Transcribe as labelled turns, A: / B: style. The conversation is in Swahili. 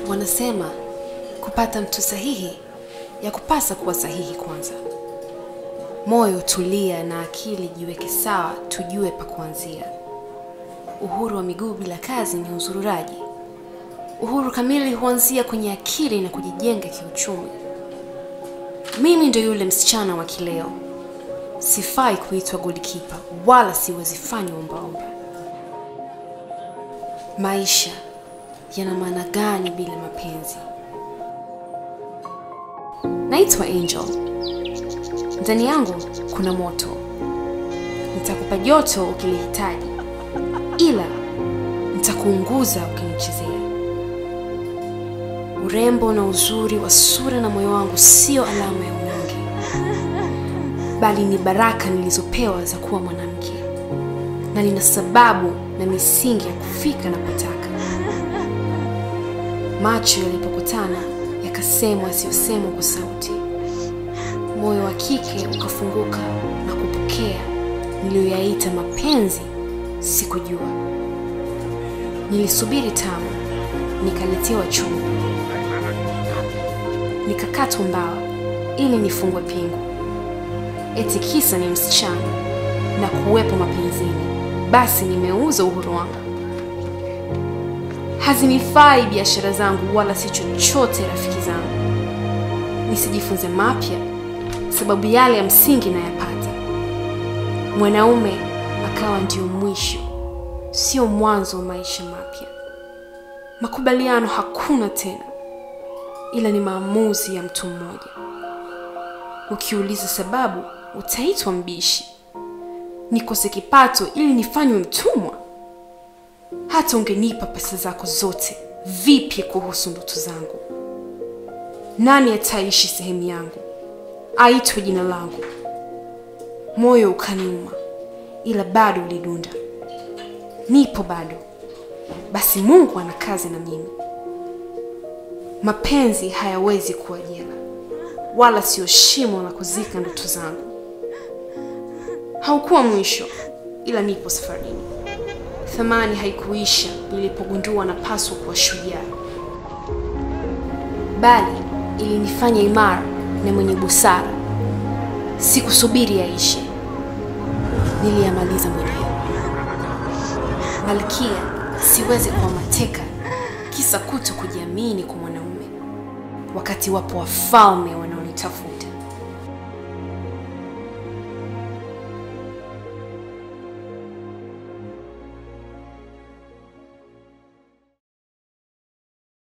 A: Wanasema kupata mtu sahihi ya kupasa kuwa sahihi kwanza. Moyo tulia na akili jiweke sawa, tujue pa kuanzia. Uhuru wa miguu bila kazi ni uzururaji. Uhuru kamili huanzia kwenye akili na kujijenga kiuchumi. Mimi ndo yule msichana wa kileo, sifai kuitwa goalkeeper wala siwezi fanya ombaomba. Maisha yana maana gani bila mapenzi? Naitwa Angel. Ndani yangu kuna moto, nitakupa joto ukilihitaji, ila nitakuunguza ukinichezea. Urembo na uzuri wa sura na moyo wangu sio alama ya unyonge, bali ni baraka nilizopewa za kuwa mwanamke, na nina sababu na misingi ya kufika napotaka. Macho yalipokutana yakasemwa yasiyosemwa kwa sauti, moyo wa kike ukafunguka na kupokea niliyoyaita mapenzi. Sikujua, nilisubiri tamu, nikaletewa chungu, nikakatwa mbawa ili nifungwe pingu, eti kisa ni msichana na kuwepo mapenzini, basi nimeuza uhuru wangu. Hazinifai biashara zangu wala si chochote rafiki zangu, nisijifunze mapya sababu yale ya msingi nayapata. Mwanaume akawa ndio mwisho, sio mwanzo wa maisha mapya. Makubaliano hakuna tena, ila ni maamuzi ya mtu mmoja. Ukiuliza sababu, utaitwa mbishi. Nikose kipato ili nifanywe mtumwa? Hata ungenipa pesa zako zote, vipi kuhusu ndoto zangu? Nani ataishi sehemu yangu, aitwe jina langu? Moyo ukaniuma, ila bado ulidunda. Nipo bado, basi Mungu ana kazi na mimi. Mapenzi hayawezi kuwa jela, wala sio shimo la kuzika ndoto zangu. Haukuwa mwisho, ila nipo safarini. Thamani haikuisha nilipogundua napaswa kuwa shujaa, bali ilinifanya imara na mwenye busara. Sikusubiri yaishe, niliyamaliza mwenyewe. Malkia, siwezi kuwa mateka kisa kuto kujiamini kwa mwanaume, wakati wapo wafalme wanaonitafuta.